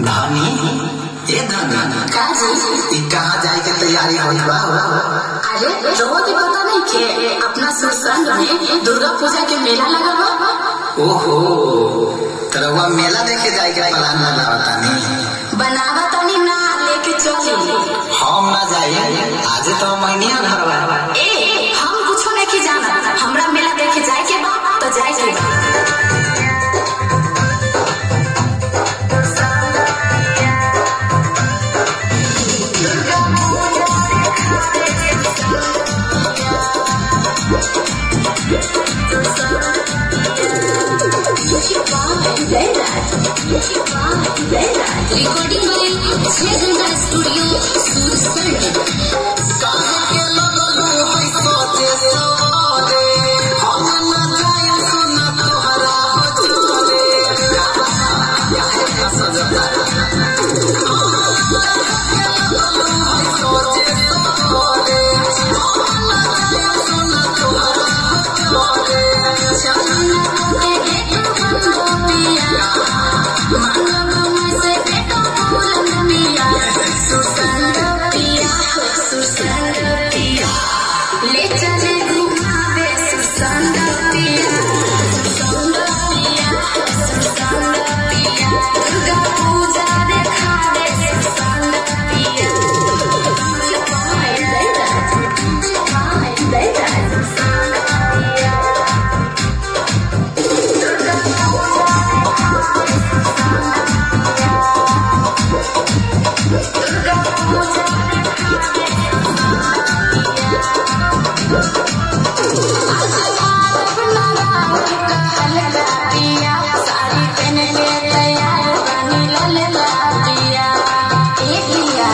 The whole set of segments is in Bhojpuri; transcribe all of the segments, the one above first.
धानी ए धानी का जी ई कहाँ जाए के तैयारी होत बा अरे रोह के पता नहीं के अपना सुरसंग में दुर्गा पूजा के मेला लगा बा ओहो तरवा मेला देखे जाए के प्लान बनावतानी बनावा तनी ना लेके चली हम ना जाए आज तो महीनिया घर बा ए हम कुछ नहीं जाना हमरा मेला देखे जाए के बा तो जाए के बा रिकॉर्डिंग बाय छह घंटा स्टूडियो सुरसंड ले चले घुमावे सुरसंग पिया सुरसंग पिया सुरसंग पिया दुर्गा पूजा देखावे सुरसंग पिया साड़ी पहन के तैयार बनी ललला पिया ए पिया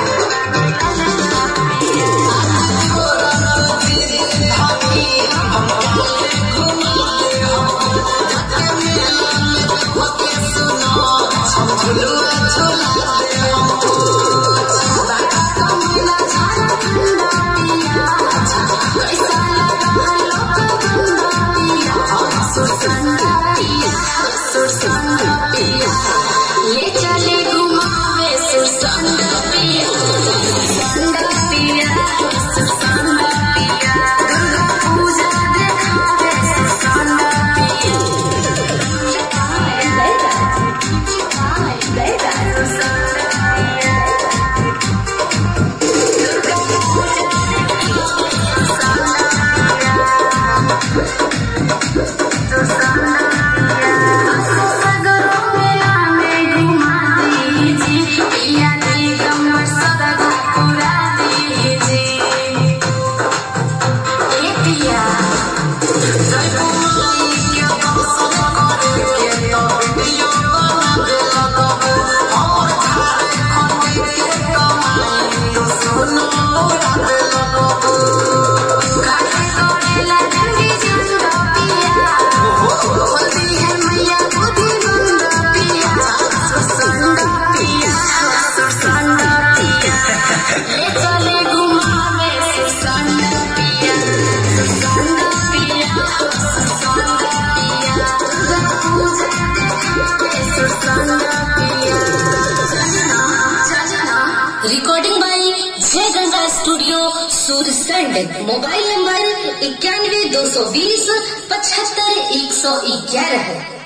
ले चले घुमावे सुरसंग पिया सुरसंग पिया सुरसंग पिया दुर्गा पूजा देखावे सुरसंग पिया सगरो मेला में घुमा दीजिए पिया जी कमर सदा पूरा दीजिए ए पिया काहे करेला जंगी जंगा पिया बोलती है मैया बुद्धि मंद पिया सुरसंग पिया सुरसंग पिया ले चले घुमावे सुरसंग पिया सुरसंग पिया सुरसंग पिया दुर्गा पूजा देखावे सुरसंग पिया चलना चलना recording by Jai Ganga studio Sursand mobile number इक्यानवे दो सौ बीस पचहत्तर एक सौ ग्यारह